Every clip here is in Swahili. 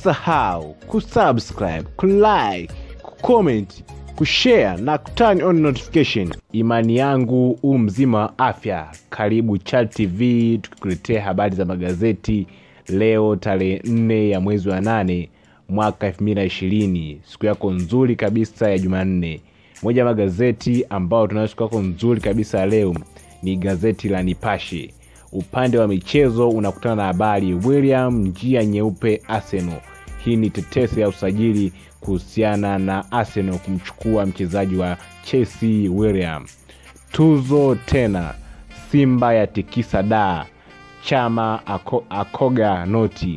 usisahau kusubscribe kulike kucomment kushare na kuturn on notification imani yangu huu mzima wa afya karibu chat tv tukikuletea habari za magazeti leo tarehe 4 ya mwezi wa 8 mwaka 220 siku yako nzuri kabisa ya jumanne moja ya magazeti ambayo tunayo siku yako nzuri kabisa leo ni gazeti la nipashe upande wa michezo unakutana na habari william njia nyeupe arsenal hii ni tetesi ya usajili kuhusiana na arsenal kumchukua mchezaji wa chelsea william tuzo tena simba ya tikisa daa chama ako, akoga noti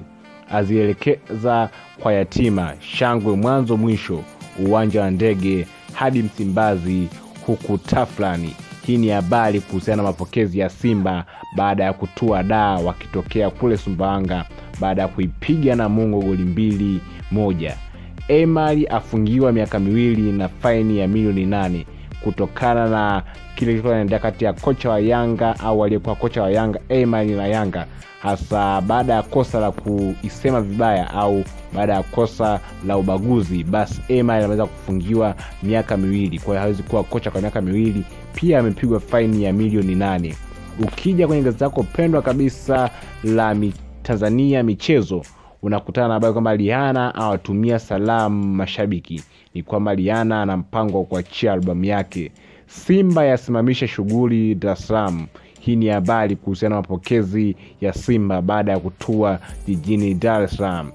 azielekeza kwa yatima shangwe mwanzo mwisho uwanja wa ndege hadi msimbazi huku taflani hii ni habari kuhusiana na mapokezi ya simba baada ya kutua daa wakitokea kule sumbawanga baada ya kuipiga na mungo goli mbili moja emari afungiwa miaka miwili na faini ya milioni nane kutokana na kile kilikuwa inaendelea kati ya kocha wa yanga au aliyekuwa kocha wa yanga emari na yanga hasa baada ya kosa la kuisema vibaya au baada ya kosa la ubaguzi basi emari ameweza kufungiwa miaka miwili kwa hiyo hawezi kuwa kocha kwa miaka miwili pia amepigwa faini ya milioni nane ukija kwenye gazeti lako pendwa kabisa la mi, tanzania michezo unakutana na habari kwamba liana awatumia salamu mashabiki ni kwamba liana ana mpango wa kuachia albamu yake simba yasimamisha shughuli dar es salaam hii ni habari kuhusiana na mapokezi ya simba baada ya kutua jijini dar es salaam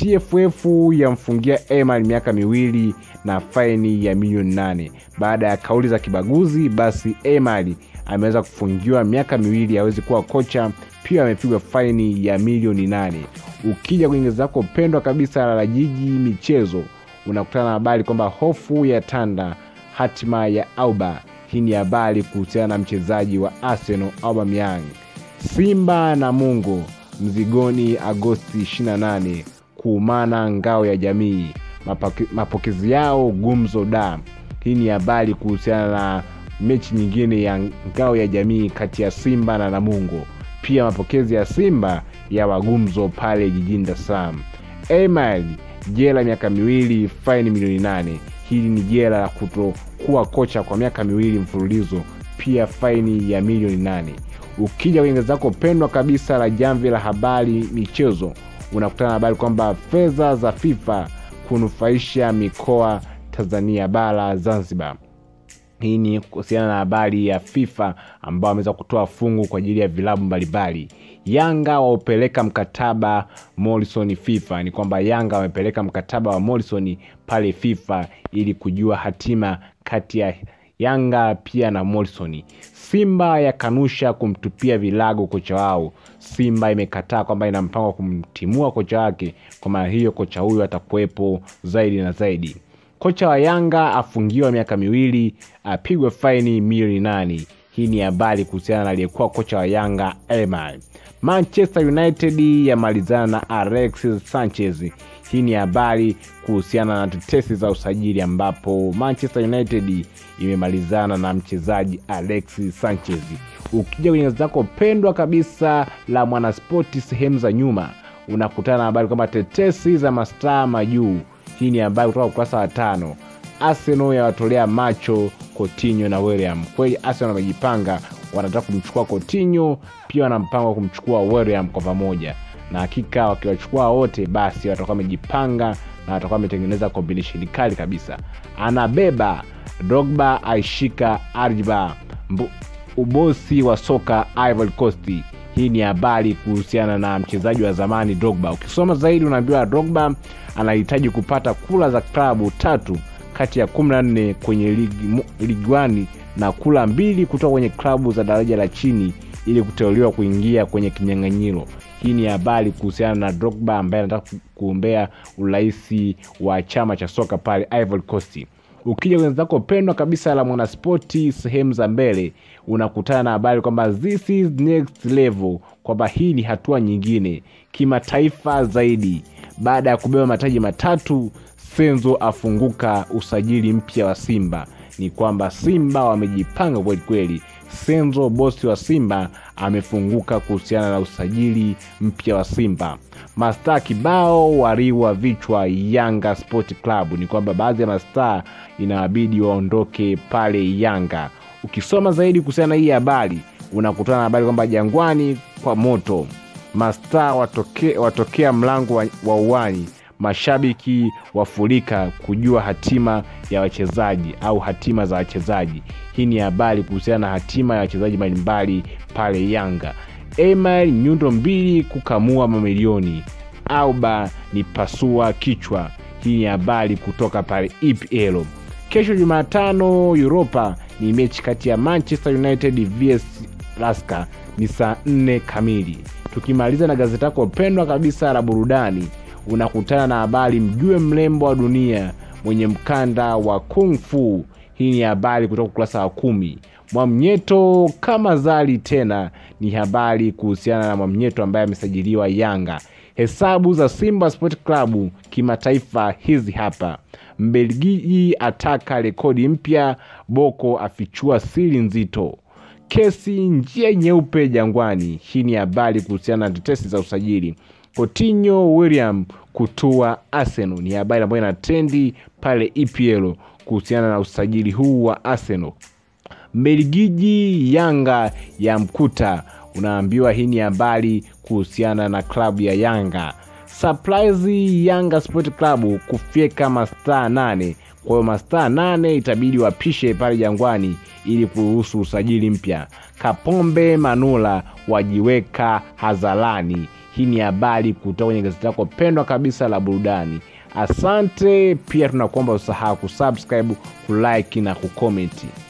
tff yamfungia emal miaka miwili na faini ya milioni nane baada ya kauli za kibaguzi basi emal ameweza kufungiwa miaka miwili awezi kuwa kocha pia amepigwa faini ya milioni nane ukija kwenye gazeti lako pendwa kabisa la jiji michezo unakutana na habari kwamba hofu ya tanda hatima ya auba hii ni habari kuhusiana na mchezaji wa arsenal aubameyang simba na mungo mzigoni agosti 28 kuumana ngao ya jamii Mapake, mapokezi yao gumzo da hii ni habari kuhusiana na mechi nyingine ya ngao ya jamii kati ya simba na namungo pia mapokezi ya simba ya wagumzo pale jijini dar es salaam emil jela miaka miwili faini milioni nane hili ni jela la kutokuwa kocha kwa miaka miwili mfululizo pia faini ya milioni nane ukija kwenye gazeti lako pendwa kabisa la jamvi la habari michezo unakutana na habari kwamba fedha za fifa kunufaisha mikoa tanzania bara zanzibar hii ni kuhusiana na habari ya fifa ambao ameweza kutoa fungu kwa ajili ya vilabu mbalimbali yanga waupeleka mkataba morrison fifa ni kwamba yanga wamepeleka mkataba wa morrison pale fifa ili kujua hatima kati ya yanga pia na morrison simba yakanusha kumtupia vilago kocha wao simba imekataa kwamba ina mpango wa kumtimua kocha wake kwa maana hiyo kocha huyo atakuwepo zaidi na zaidi kocha wa yanga afungiwa miaka miwili apigwe faini milioni nane hii ni habari kuhusiana na aliyekuwa kocha wa yanga elmar manchester united yamalizana na alexis sanchez hii ni habari kuhusiana na tetesi za usajili ambapo manchester united imemalizana na mchezaji alexis sanchez ukija kwenye zako pendwa kabisa la mwanaspoti sehemu za nyuma unakutana na habari kwamba tetesi za mastaa majuu hii ni habari kutoka ukurasa wa tano arsenal yawatolea macho cotinho na william kweli arsenal wamejipanga wanataka kumchukua cotinho pia wana mpango wa kumchukua william kwa pamoja na hakika wakiwachukua wote basi watakuwa wamejipanga na watakuwa wametengeneza kombinesheni kali kabisa anabeba drogba aishika arjba ubosi wa soka ivory coast hii ni habari kuhusiana na mchezaji wa zamani drogba ukisoma zaidi unaambiwa drogba anahitaji kupata kula za klabu tatu kati ya 14 kwenye ligi, ligi wani na kula mbili kutoka kwenye klabu za daraja la chini ili kuteuliwa kuingia kwenye kinyang'anyiro hii ni habari kuhusiana na drogba ambaye anataka kuombea urahisi wa chama cha soka pale ivory coast ukija kwenye zako pendwa kabisa la mwanaspoti sehemu za mbele unakutana na habari kwamba this is next level kwamba hii ni hatua nyingine kimataifa zaidi baada ya kubeba mataji matatu senzo afunguka usajili mpya wa simba ni kwamba Simba wamejipanga kweli kweli. Senzo bosi wa Simba amefunguka kuhusiana na usajili mpya wa Simba. Mastaa kibao wariwa vichwa Yanga Sport Club. Ni kwamba baadhi ya mastaa inawabidi waondoke pale Yanga. Ukisoma zaidi kuhusiana na hii habari, unakutana na habari kwamba Jangwani kwa moto, mastaa watoke, watokea mlango wa, wa uwani mashabiki wafurika kujua hatima ya wachezaji au hatima za wachezaji. Hii ni habari kuhusiana na hatima ya wachezaji mbalimbali pale Yanga. Emil nyundo mbili kukamua mamilioni, Auba ni pasua kichwa. Hii ni habari kutoka pale EPL. Kesho Jumatano Europa ni mechi kati ya Manchester United vs Laska ni saa nne kamili. Tukimaliza na gazeti lako pendwa kabisa la burudani unakutana na habari mjue mrembo wa dunia mwenye mkanda wa kung fu. Hii ni habari kutoka ukurasa wa kumi. Mwamnyeto kama zali tena, ni habari kuhusiana na Mwamnyeto ambaye amesajiliwa Yanga. Hesabu za Simba Sport Club kimataifa hizi hapa. Mbelgiji ataka rekodi mpya, Boko afichua siri nzito kesi njia nyeupe Jangwani. Hii ni habari kuhusiana na tetesi za usajili. Coutinho William kutua Arsenal ni habari ambayo ina trendi pale EPL kuhusiana na usajili huu wa Arsenal. Mbelgiji Yanga ya mkuta, unaambiwa hii ni habari kuhusiana na klabu ya Yanga. Surprise Yanga Sport Club kufyeka mastaa nane. Kwa hiyo mastaa nane itabidi wapishe pale Jangwani ili kuruhusu usajili mpya. Kapombe Manula wajiweka hadharani. Hii ni habari kutoka kwenye gazeti lako pendwa kabisa la burudani. Asante pia, tunakuomba usahau kusubscribe, kulike na kukomenti.